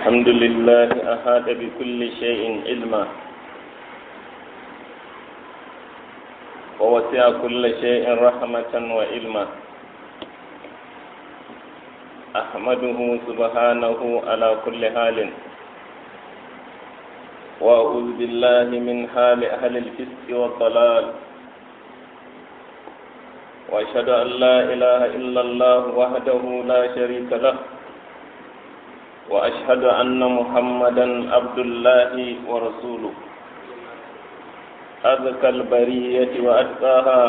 الحمد لله أحاط بكل شيء علما ووسع كل شيء رحمة وعلما أحمده سبحانه على كل حال وأعوذ بالله من حال أهل الفسق والضلال وأشهد أن لا إله إلا الله وحده لا شريك له وأشهد أن محمدا عبد الله ورسوله أذكى البرية وأتقاها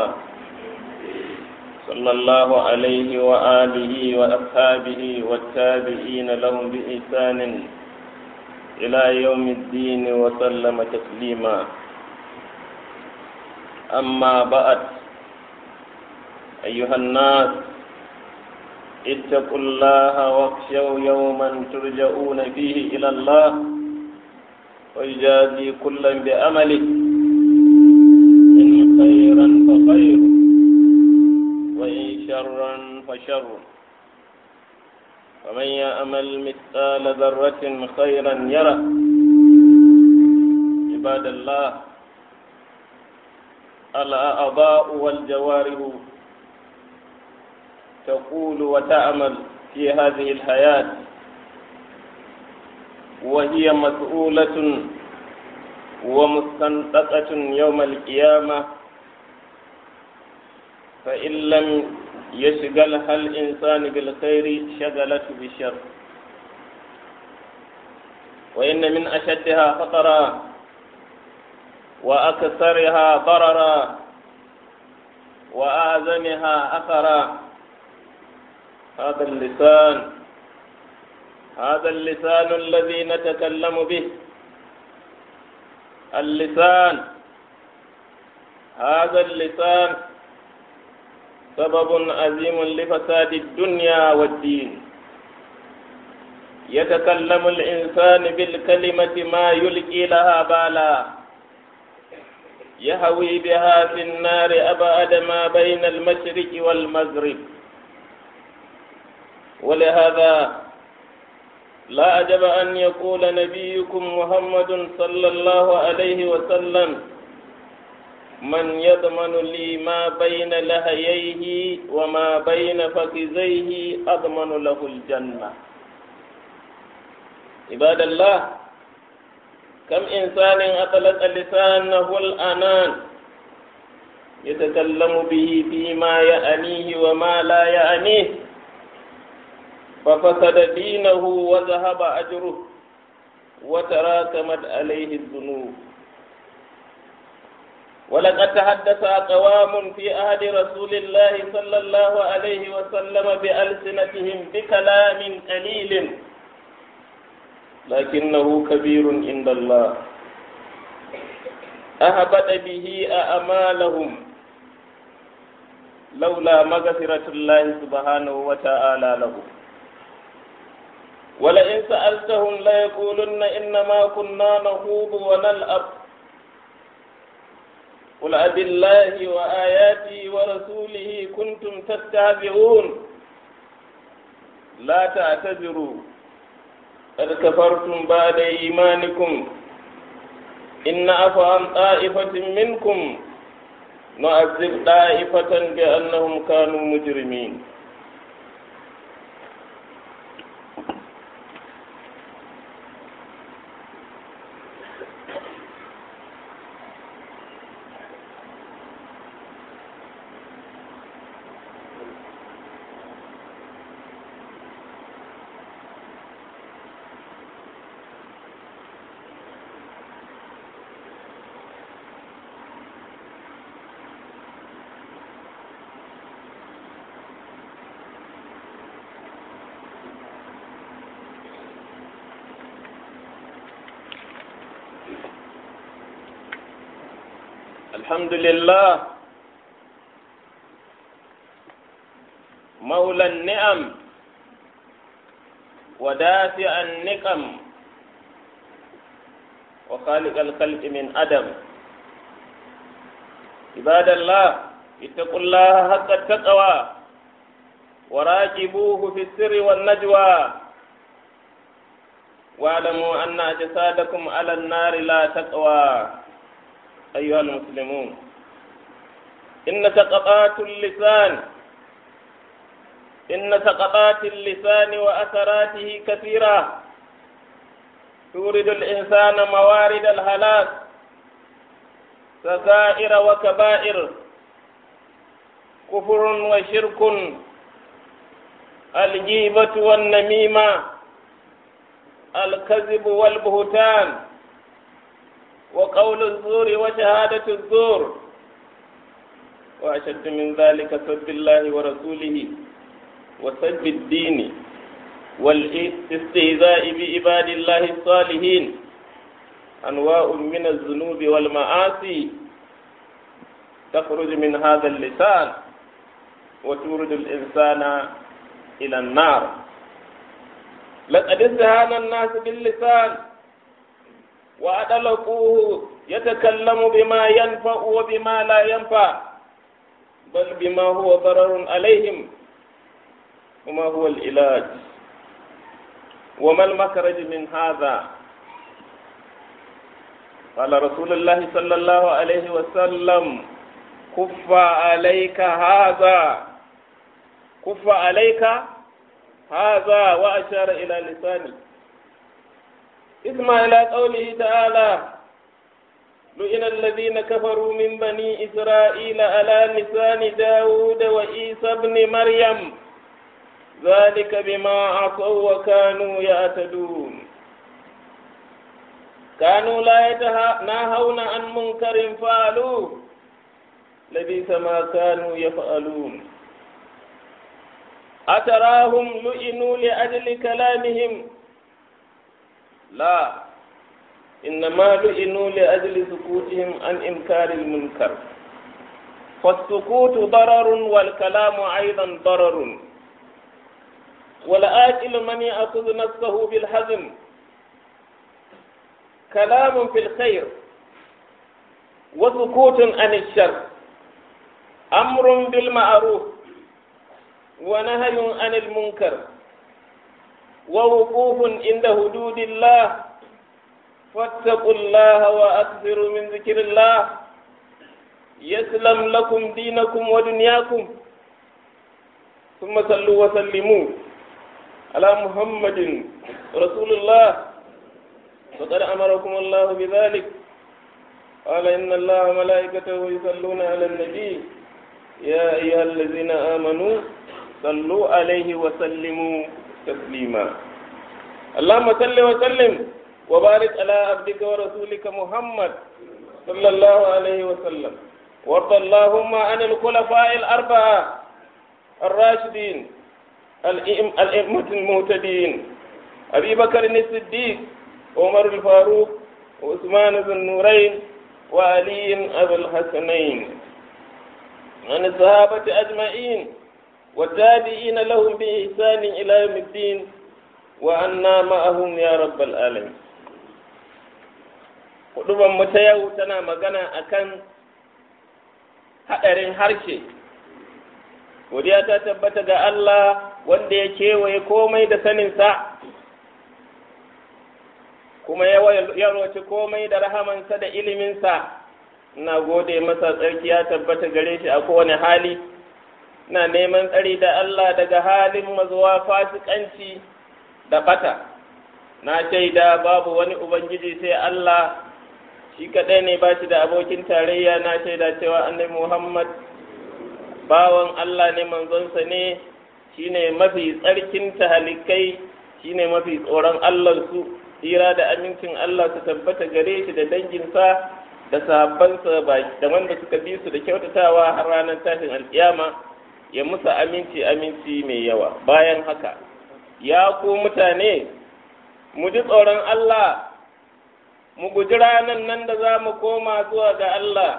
صلى الله عليه وآله وأصحابه والتابعين لهم بإحسان إلى يوم الدين وسلم تسليما أما بعد أيها الناس اتقوا الله واخشوا يوما ترجعون فيه إلى الله ويجازي كلا بأمله إن خيرا فخير وإن شرا فشر ومن يأمل مثقال ذرة خيرا يره عباد الله الأعضاء والجوارح تقول وتعمل في هذه الحياة وهي مسؤولة ومستنطقة يوم القيامة فإن لم يشغلها الإنسان بالخير شغلته بالشر وإن من أشدها خطرا وأكثرها ضررا وأعظمها أثرا هذا اللسان هذا اللسان الذي نتكلم به اللسان هذا اللسان سبب عظيم لفساد الدنيا والدين يتكلم الإنسان بالكلمة ما يلقي لها بالا يهوي بها في النار أبعد ما بين المشرق والمغرب ولهذا لا عجب أن يقول نبيكم محمد صلى الله عليه وسلم من يضمن لي ما بين لهييه وما بين فخذيه أضمن له الجنة عباد الله كم إنسان أطلق لسانه الأنان يتكلم به فيما يأنيه وما لا يأنيه ففسد دينه وذهب أجره وتراكمت عليه الذنوب ولقد تحدث أقوام في عهد رسول الله صلى الله عليه وسلم بألسنتهم بكلام قليل لكنه كبير عند الله أهبط به أعمالهم لولا مغفرة الله سبحانه وتعالى لهم ولئن سألتهم ليقولن إنما كنا نخوض ونلعب قل أب الله وآياته ورسوله كنتم تستهزئون لا تعتذروا قد كفرتم بعد إيمانكم إن عفوا عن طائفة منكم نعذب طائفة بأنهم كانوا مجرمين الحمد لله مولى النعم ودافع النقم وخالق الخلق من أدم عباد الله اتقوا الله حق التقوى وراجبوه في السر والنجوى واعلموا أن أجسادكم على النار لا تقوى أيها المسلمون إن سقطات اللسان إن سقطات اللسان وأثراته كثيرة تورد الإنسان موارد الهلاك صغائر وكبائر كفر وشرك الجيبة والنميمة الكذب والبهتان وقول الزور وشهادة الزور وأشد من ذلك سب الله ورسوله وسب الدين والاستهزاء بعباد الله الصالحين أنواع من الذنوب والمعاصي تخرج من هذا اللسان وتورد الإنسان إلى النار لقد استهان الناس باللسان وأدلقوه يتكلم بما ينفع وبما لا ينفع بل بما هو ضرر عليهم وما هو العلاج وما المخرج من هذا قال رسول الله صلى الله عليه وسلم كف عليك هذا كف عليك هذا وأشار إلى لساني اسمع إلى قوله تعالى لئن الذين كفروا من بني إسرائيل على لسان داود وعيسى ابن مريم ذلك بما عصوا وكانوا يعتدون كانوا لا يتناهون عن منكر فعلوه لبئس ما كانوا يفعلون أتراهم لئنوا لأجل كلامهم لا إنما لئنوا لأجل سكوتهم عن إنكار المنكر فالسكوت ضرر والكلام أيضا ضرر والآكل من يأخذ نفسه بالحزم كلام في الخير وسكوت عن الشر أمر بالمعروف ونهي عن المنكر ووقوف عند حدود الله فاتقوا الله وأكثروا من ذكر الله يسلم لكم دينكم ودنياكم ثم صلوا وسلموا على محمد رسول الله فقد أمركم الله بذلك قال إن الله وملائكته يصلون على النبي يا أيها الذين آمنوا صلوا عليه وسلموا تسليما اللهم صل وسلم وبارك على عبدك ورسولك محمد صلى الله عليه وسلم وارض اللهم عن الخلفاء الأربعة الراشدين الأئمة المهتدين أبي بكر الصديق عمر الفاروق وعثمان ذو النورين وعلي أبو الحسنين عن الصحابة أجمعين والتابعين لهم بإحسان إلى يوم الدين وأنا معهم يا رب العالمين Kuduban mu ta yau tana magana akan haɗarin harshe. Godiya ta tabbata ga Allah wanda ya kewaye komai da saninsa, kuma ya yarwace komai da rahamansa da iliminsa. Ina gode masa tsarki ya tabbata gare shi a kowane hali. na neman tsari da Allah daga halin mazuwa fasikanci da bata na shaida babu wani ubangiji sai Allah shi kaɗai ne ba shi da abokin tarayya na shaida cewa annabi Muhammad bawan Allah ne manzonsa ne shine mafi tsarkin tahalikai shine mafi tsoron Allah su tsira da amincin Allah su tabbata gare shi da danginsa da sahabbansa da wanda suka bi su da kyautatawa har ranar tashin alkiyama ya musu aminci aminci mai yawa bayan haka ya ku mutane mu ji tsoron Allah mu guji ranan nan da za mu koma zuwa ga Allah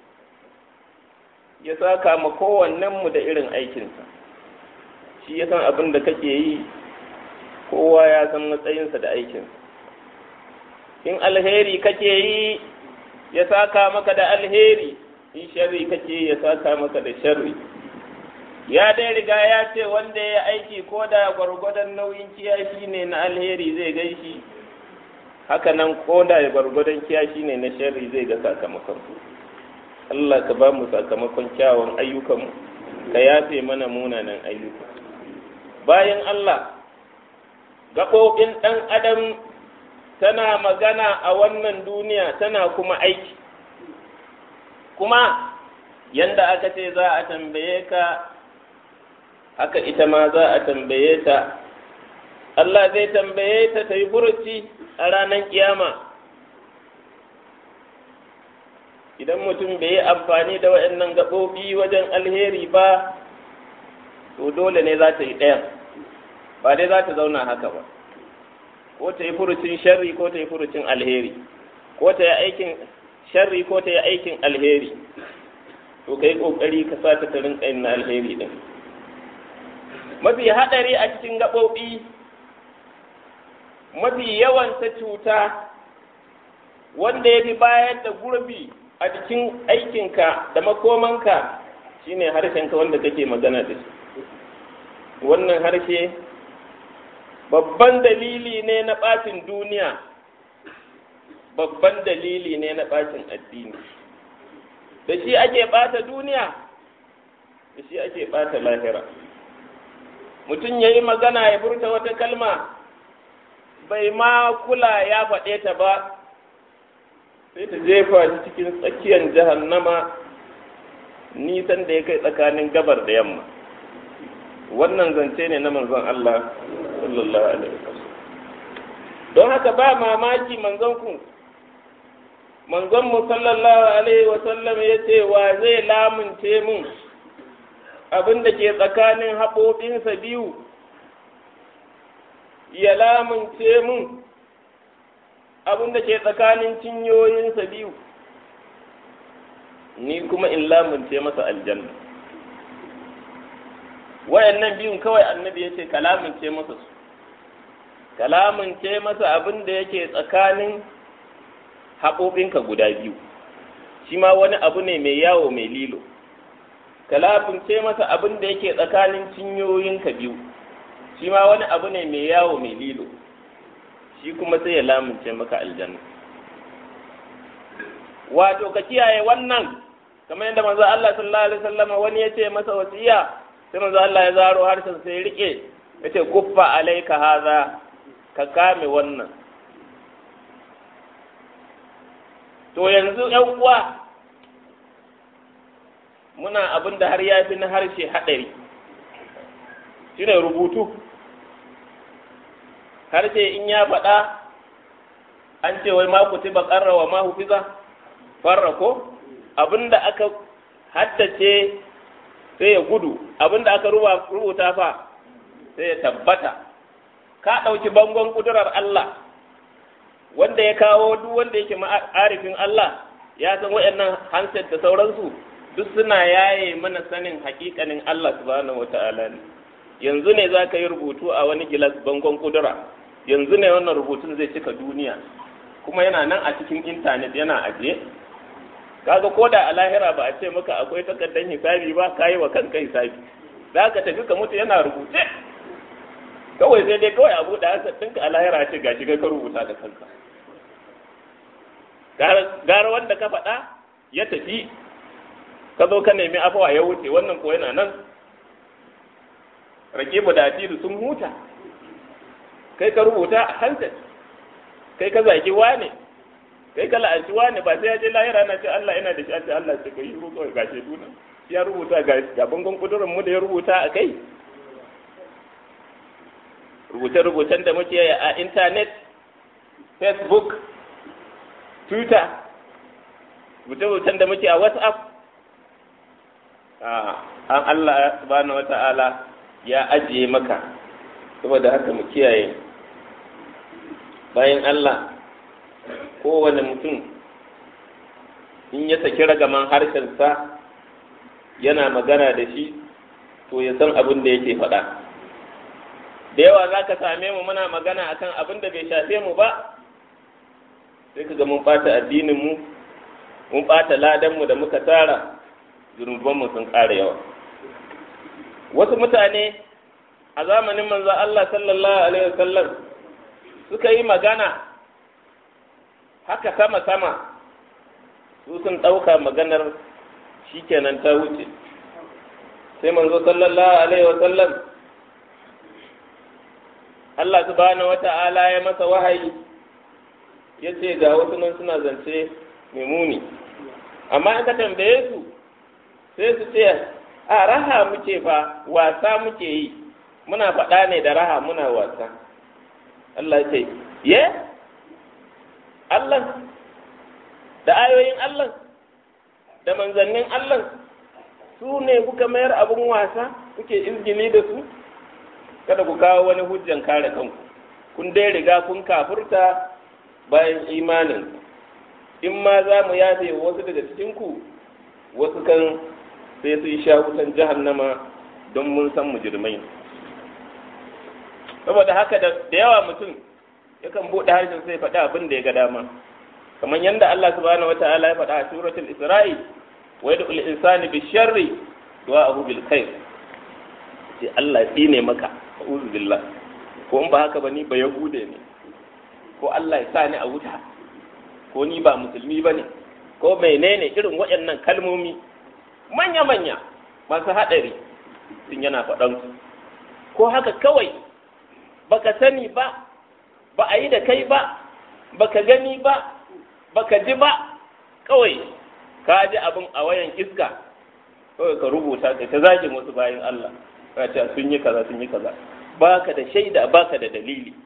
ya saka ma kowannenmu da irin aikinsa shi ya san abin da kake yi kowa ya san matsayinsa da aikinsa in alheri kake yi ya saka maka da alheri in sharri kake ya saka maka da sharri ya dai riga ya ce wanda ya aiki ko da gwargwadon nauyin kiyashi ne na alheri zai gaishi haka nan ko da gwargwadon kiyashi ne na sharri zai ga sakamakon Allah ka ba mu sakamakon kyawun ayyukanmu ka yafe mana munanan ayyuka bayan Allah gaɓoɓin ɗan adam tana magana a wannan duniya tana kuma aiki kuma yanda aka ce za a tambaye ka haka ita ma za a tambaye ta Allah zai tambaye ta ta yi furuci a ranar kiyama idan mutum bai yi amfani da waɗannan gaɓoɓi wajen alheri ba to dole ne za ta yi ɗayan ba dai za ta zauna haka ba ko ta yi furucin sharri ko ta yi furucin alheri ko ta yi aikin sharri ko ta yi aikin alheri to ka yi ƙoƙari ka sa ta rinka yin na alheri ɗin mafi haɗari a cikin gaɓoɓi mafi yawan ta cuta wanda ya fi bayar da gurbi a cikin aikinka da makomanka shine harshenka wanda kake magana da shi wannan harshe babban dalili ne na ɓacin duniya babban dalili ne na ɓacin addini da shi ake ɓata duniya da shi ake ɓata lahira mutum ya yi magana ya furta wata kalma bai ma kula ya faɗe ta ba sai ta jefa shi cikin tsakiyar jahannama nisan da ya kai tsakanin gabar da yamma wannan zance ne na manzon Allah sallallahu alaihi wasallam don haka ba mamaki manzon ku manzon mu sallallahu alaihi wasallam ya ce wa zai lamunce mun abin da ke tsakanin haɓoɓinsa biyu ya lamunce mun abin da ke tsakanin cinyoyinsa biyu ni kuma in lamunce masa aljanna wayannan biyun kawai annabi ya ce kalamunce masa su kalamunce masa abin da yake tsakanin haƙoƙinka guda biyu shi ma wani abu ne mai yawo mai lilo kalamunce masa abin da yake tsakanin cinyoyinka biyu shi ma wani abu ne mai yawo mai lilo shi kuma sai ya lamunce maka aljanna wato ka kiyaye wannan kamar yadda manzo Allah sallallahu alaihi wasallam wani ya ce masa wasiya sai manzo Allah ya zaro harshen sai ya rike ya ce kuffa alaika haza ka kame wannan to yanzu yan uwa muna abin da har ya fi na harshe haɗari shine rubutu harshe in ya faɗa an ce wai ma kutiba qarra wa ma hufiza farra ko abinda aka haddace sai ya gudu abinda aka rubuta fa sai ya tabbata ka ɗauki bangon ƙudurar Allah wanda ya kawo duk wanda yake ma'arifin Allah ya san waɗannan handset da sauransu duk suna yaye mana sanin hakikanin Allah subhanahu wata'ala ne yanzu ne za ka yi rubutu a wani gilas bangon ƙudura yanzu ne wannan rubutun zai cika duniya kuma yana nan a cikin intanet yana ajiye kaga ko da a lahira ba a ce maka akwai takardar hisabi ba ka yi wa kanka hisabi za ka tafi ka mutu yana rubuce kawai sai dai kawai abu da hasa ɗinka a lahira ce ga shiga ka rubuta da kanka gara wanda ka faɗa ya tafi ka zo ka nemi afawa ya wuce wannan ko yana nan rake da atilu sun huta kai ka rubuta a hansar kai ka zaki wane kai ka la'anci wane ba sai ya je lahira na ce Allah ina da shi ce Allah ce kai rubuta kawai gashe duna ya rubuta ga bangon kudurin mu da ya rubuta a kai rubuce-rubucen da muke a intanet facebook twitter rubuce-rubucen da muke a whatsapp an Allah subhanahu wata'ala ya ajiye maka saboda haka mu kiyaye bayan Allah kowane mutum in ya saki ragaman harshensa yana magana da shi to ya san abin da yake faɗa da yawa za ka same mu muna magana akan abin da bai shafe mu ba sai ka ga mun ɓata addininmu mun ɓata ladanmu da muka tara zunubanmu sun ƙara yawa wasu mutane a zamanin manzo Allah sallallahu alaihi wasallam suka yi magana haka sama-sama su sun ɗauka maganar shi kenan ta wuce sai manzo sallallahu alaihi wasallam Allah subhanahu wa ta'ala ya masa wahayi ya ce ga wasu nan suna zance mai muni amma in ka tambaye su sai su ce a raha muke fa wasa muke yi muna faɗa ne da raha muna wasa Allah ya ce ye Allah da ayoyin Allah da manzannin Allah su ne kuka mayar abin wasa kuke izgili da su kada ku kawo wani hujjan kare kanku kun dai riga kun kafurta bayan imanin in ma za mu yafe wasu daga cikinku wasu kan sai su yi sha wutan jahannama don mun san mujirmai saboda haka da yawa mutum yakan buɗe harshen sai faɗi abin da ya ga dama kamar yadda Allah subhanahu wata'ala ya faɗa a suratul Isra'i wa yad'ul insani bi sharri du'a'uhu bil khair sai Allah ya tsine maka a'udhu billah ko in ba haka ba ni ba yahude ne ko Allah ya sa ni a wuta ko ni ba musulmi ba ne ko menene irin waɗannan kalmomi manya-manya masu haɗari sun yana faɗan ko haka kawai baka sani ba ba a yi da kai ba baka gani ba baka ji ba kawai ka ji abin a wayan iska kawai ka rubuta ka ta zagin wasu bayan Allah ka ce sun yi kaza sun yi kaza baka da shaida baka da dalili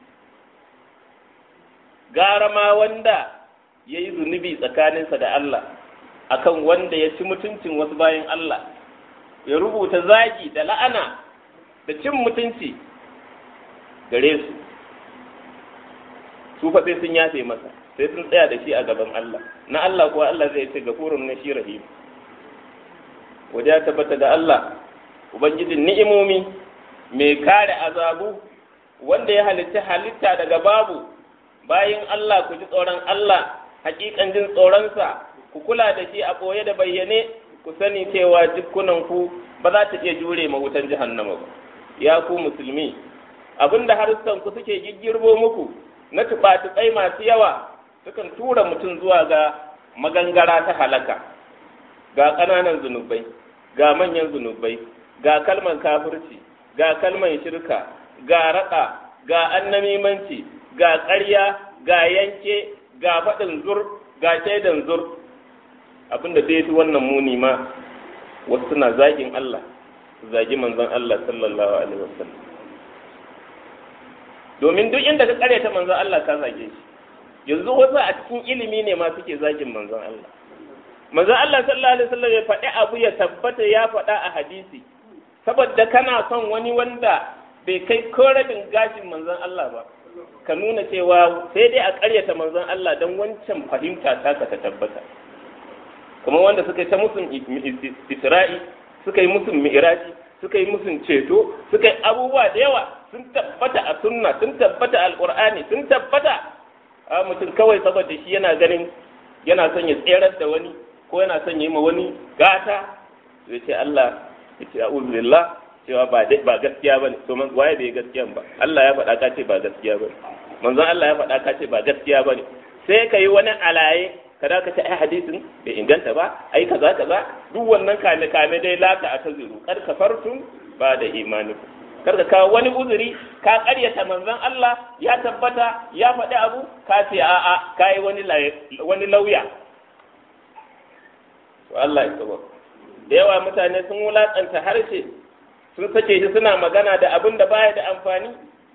gara ma wanda ya yi zunubi tsakaninsa da Allah akan wanda ya ci mutuncin wasu bayan Allah ya rubuta zagi da la'ana da cin mutunci gare su su fa sai sun yafe masa sai sun tsaya da shi a gaban Allah na Allah kuwa Allah zai ce gafurun na shi rahim waje ya tabbata da Allah ubangijin ni'imomi mai kare azabu wanda ya halitta halitta daga babu bayin Allah ku ji tsoron Allah hakikan jin tsoronsa ku kula da shi a ɓoye da bayyane ku sani cewa jikunan ku ba za ta iya jure ma wutan jahannama ba ya ku musulmi abinda harsunan ku suke giggirbo muku na tuɓa-tuɓai masu yawa sukan tura mutum zuwa ga magangara ta halaka ga ƙananan zunubai ga manyan zunubai ga kalman kafirci ga kalman shirka ga raƙa ga annamimanci ga ƙarya ga yanke ga faɗin zur ga shaidan zur abinda zai fi wannan muni ma wasu suna zagin Allah zagi manzon Allah sallallahu alaihi wasallam domin duk inda ka karyata manzon Allah ka zage shi yanzu wasu a cikin ilimi ne ma suke zagin manzon Allah manzon Allah sallallahu alaihi wasallam ya faɗi abu ya tabbata ya faɗa a hadisi saboda kana son wani wanda bai kai ko rabin gashin manzon Allah ba ka nuna cewa sai dai a ƙaryata manzon Allah don wancan fahimta ta ka ta tabbata kamar wanda suka yi ta musun isra'i suka yi musun mi'raji suka yi musun ceto suka yi abubuwa da yawa sun tabbata a sunna sun tabbata a alqur'ani sun tabbata a mutum kawai saboda shi yana ganin yana son ya tserar da wani ko yana son ya yi ma wani gata ya ce Allah ya ce a'udhu billah cewa ba ba gaskiya bane to man waye bai gaskiya ba Allah ya faɗa ka ce ba gaskiya bane manzon Allah ya faɗa ka ce ba gaskiya bane sai ka yi wani alaye kada ka ce ai hadisin bai inganta ba ai kaza kaza duk wannan kame kame dai laka a taziru kar ka fartun ba da imani kar ka kawo wani uzuri ka ƙaryata manzon Allah ya tabbata ya faɗi abu ka ce a'a ka yi wani wani lauya to Allah ya tsaba da yawa mutane sun wulaƙanta harshe sun sake shi suna magana da abin da baya da amfani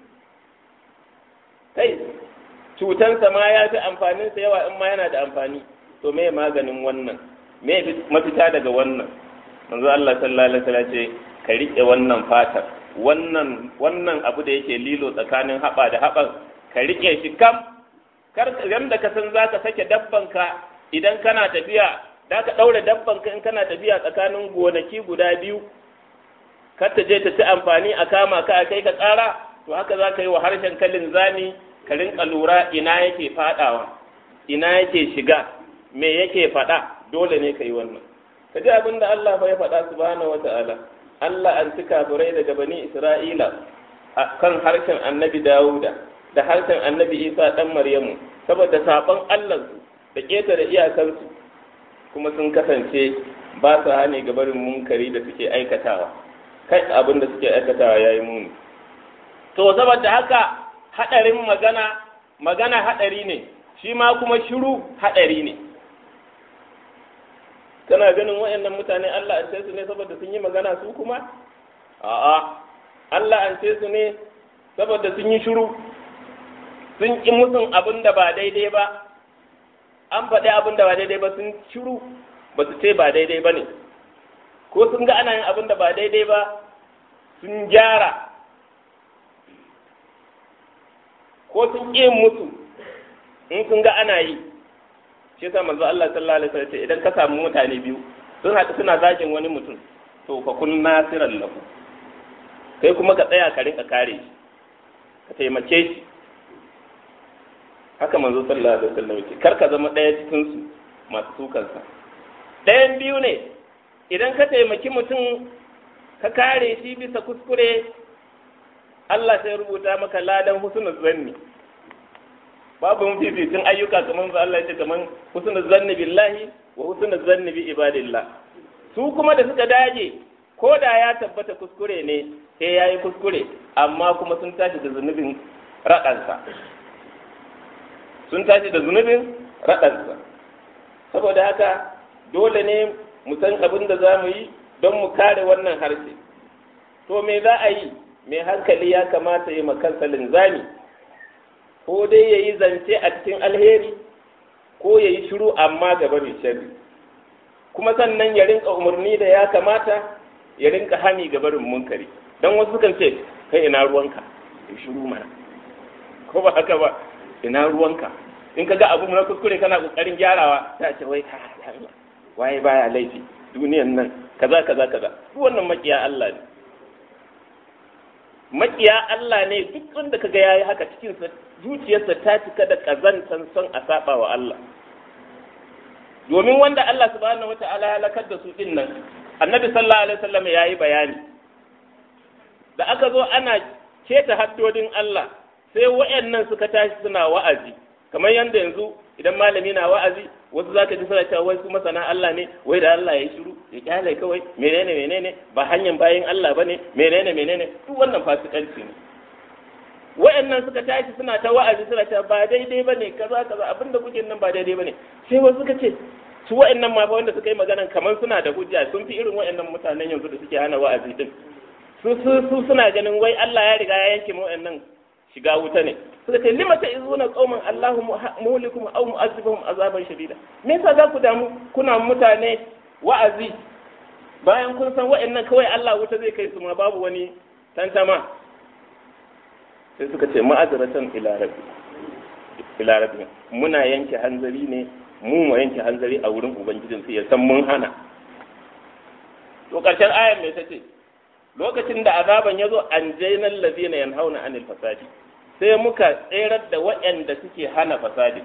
kai cutansa ma ya fi amfaninsa yawa in ma yana da amfani to me maganin wannan me mafita daga wannan manzo Allah sallallahu alaihi wasallam ce ka rike wannan fatar wannan wannan abu da yake lilo tsakanin haba da haban ka rike shi kam kar da ka san zaka sake dabbanka idan kana tafiya da ka daure dabbanka in kana tafiya tsakanin gonaki guda biyu kar ta je ta ci amfani a kama ka a kai ka tsara to haka za ka yi wa harshen kalin zani ka rinka lura ina yake fadawa ina yake shiga me yake fada dole ne ka yi wannan ka ji abin da Allah ya faɗa subhanahu wa ta'ala Allah an ci kafirai daga bani Isra'ila a kan harshen annabi Dawuda da harshen annabi Isa ɗan Maryamu saboda saɓon Allahnsu da ƙetare iyakansu kuma sun kasance ba su hane ga barin munkari da suke aikatawa kai abin da suke aikatawa ya yi muni to saboda haka haɗarin magana magana haɗari ne shi ma kuma shiru haɗari ne kana ganin waɗannan mutane Allah an su ne saboda sun yi magana su kuma a'a Allah an su ne saboda sun yi shiru sun ƙi musun abin da ba daidai ba an faɗi abin da ba daidai ba sun shiru ba su ce ba daidai ba ne ko sun ga ana yin abin da ba daidai ba sun gyara ko sun ƙi musu in sun ga ana yi shi yasa manzo Allah sallallahu alaihi wasallam idan ka samu mutane biyu sun haɗu suna zagin wani mutum to fa kun nasiran lahu kai kuma ka tsaya ka rinka kare shi ka taimake shi haka manzo sallallahu alaihi wasallam yake kar ka zama ɗaya cikin su masu sukansa ɗayan biyu ne idan ka taimaki mutum ka kare shi bisa kuskure Allah sai rubuta maka ladan husnul zanni babu mafificin ayyuka kamar ba Allah ya ce kamar husnul zanni billahi wa husnul zanni bi ibadillah su kuma da suka dage ko da ya tabbata kuskure ne sai yayi kuskure amma kuma sun tashi da zunubin raɗansa sun tashi da zunubin raɗansa saboda haka dole ne mu san abin da za mu yi don mu kare wannan harshe to me za a yi mai hankali ya kamata yi makansa linzami ko dai ya yi zance a cikin alheri ko ya yi shiru amma gaba mai sharri kuma sannan ya rinka umarni da ya kamata ya rinka hani ga barin munkari don wasu sukan ce kai ina ruwanka ya shiru mana ko ba haka ba ina ruwanka in ka ga abu na kuskure kana kokarin gyarawa ta ce wai ka waye baya laifi duniyan nan kaza kaza kaza duk wannan makiya Allah ne makiya Allah ne duk wanda kaga yayi haka cikin sa zuciyarsa ta cika da kazantan son a saba wa Allah domin wanda Allah subhanahu wata'ala ya lakar da su din nan annabi sallallahu alaihi wasallam yayi bayani da aka zo ana keta haddodin Allah sai wayannan suka tashi suna wa'azi kamar yanda yanzu idan malami na wa'azi wasu za ka ji suna cewa wai su masana Allah ne wai da Allah ya yi shiru ya kyale kawai menene menene ba hanyar bayin Allah ba ne menene menene duk wannan fasikanci ne wayannan suka tashi suna ta wa'azi suna cewa ba daidai ba ne kaza kaza abinda kuke nan ba daidai ba ne sai wasu suka ce su wayannan ma fa wanda suka yi maganan kamar suna da hujja sun fi irin wayannan mutanen yanzu da suke hana wa'azi din su su suna ganin wai Allah ya riga ya yanke mu wayannan shiga wuta ne suka ce lima ta izuna qauman Allahu muhlikum aw mu'azzibuhum azaban shadida me yasa za ku damu kuna mutane wa'azi bayan kun san wa'annan kawai Allah wuta zai kai su ma babu wani tantama sai suka ce ma'azratan ila rabbi ila rabbi muna yanke hanzari ne mu mu yanke hanzari a wurin ubangijin sai ya san mun hana to karshen ayar me tace lokacin da azaban ya zo an jainal ladina yanhauna anil fasadi sai muka tserar da waɗanda suke hana fasadi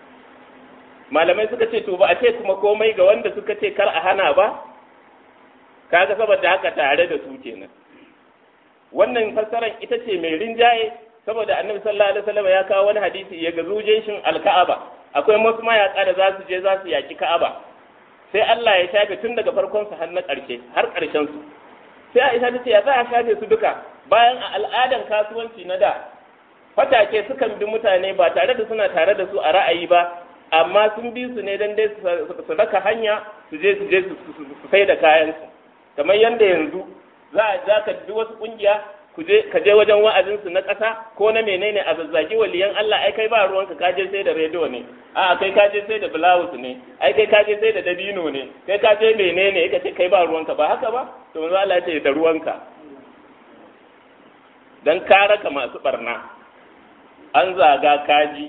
malamai suka ce to ba a ce kuma komai ga wanda suka ce kar a hana ba kaga saboda haka tare da su kenan wannan fassarar ita ce mai rinjaye saboda annabi sallallahu alaihi wasallam ya kawo wani hadisi ya gazu jeshin alka'aba akwai wasu mayaka da za su je za su yaki ka'aba sai Allah ya shafe tun daga farkon su har na ƙarshe har ƙarshen su sai Aisha ta ce ya za a shafe su duka bayan a al'adan kasuwanci na da fatake sukan bi mutane ba tare da suna tare da su a ra'ayi ba amma sun bi su ne dan dai su raka hanya su je su je su sai da kayan su kamar yanda yanzu za a za ka bi wasu kungiya ku je ka je wajen wa'azin su na ƙasa ko na menene a zazzaki waliyan Allah ai kai ba ruwanka ka je sai da rediyo ne a kai ka je sai da blouse ne ai kai ka je sai da dabino ne kai ka je menene ka ce kai ba ruwanka ba haka ba to manzo Allah ya ce da ruwanka dan ka raka masu barna an zaga kaji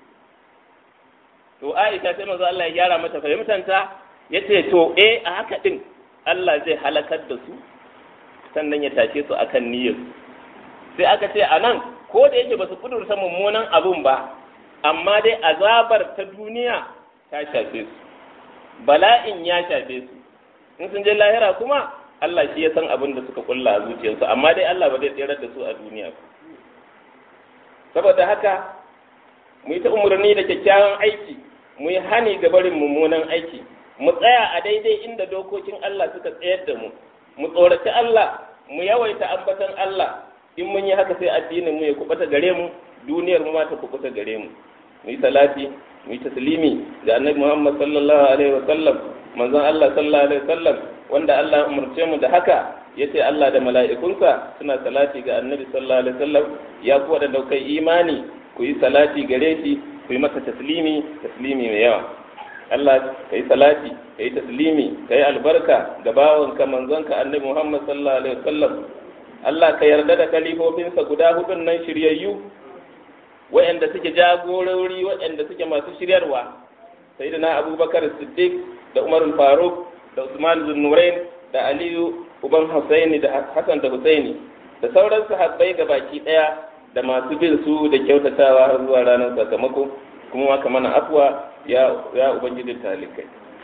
to Aisha sai manzo Allah ya gyara mata fahimtanta yace to eh a haka din Allah zai halakar da su sannan ya tashe su akan niyyar sai aka ce anan ko da yake ba su kudurta mummunan abun ba amma dai azabar ta duniya ta shafe su bala'in ya shafe su in sun je lahira kuma Allah shi ya san abin da suka kulla a zuciyarsu amma dai Allah ba zai tsirar da su a duniya ba saboda haka mu yi ta umarni da kyakkyawan aiki mu yi hani ga barin mummunan aiki mu tsaya a daidai inda dokokin Allah suka tsayar da mu mu tsoraci Allah mu yawaita ambatan Allah in mun yi haka sai addinin mu ya kubuta gare mu duniyar mu ma ta kubuta gare mu mu yi salati mu yi taslimi ga annabi Muhammad sallallahu alaihi wa sallam manzon Allah sallallahu alaihi wa sallam wanda Allah ya umarce mu da haka yace Allah da mala'ikunsa suna salati ga annabi sallallahu alaihi wa sallam ya ku wadanda kai imani ku yi salati gare shi ku yi masa taslimi taslimi mai yawa Allah ka yi salati ka yi taslimi ka yi albarka ga bawanka manzonka annabi Muhammad sallallahu alaihi wasallam Allah ka yarda da kalifofinsa guda hudun nan shiryayyu waɗanda suke jagorori waɗanda suke masu shiryarwa sayyidina Abubakar Siddiq da Umar Faruk da Usman Zunnurain da Aliyu uban Husaini da Hassan da Husaini da sauran sahabbai ga baki ɗaya da masu bin su da kyautatawa har zuwa ranar sakamako kuma maka mana afuwa ya ya ubangijin talikai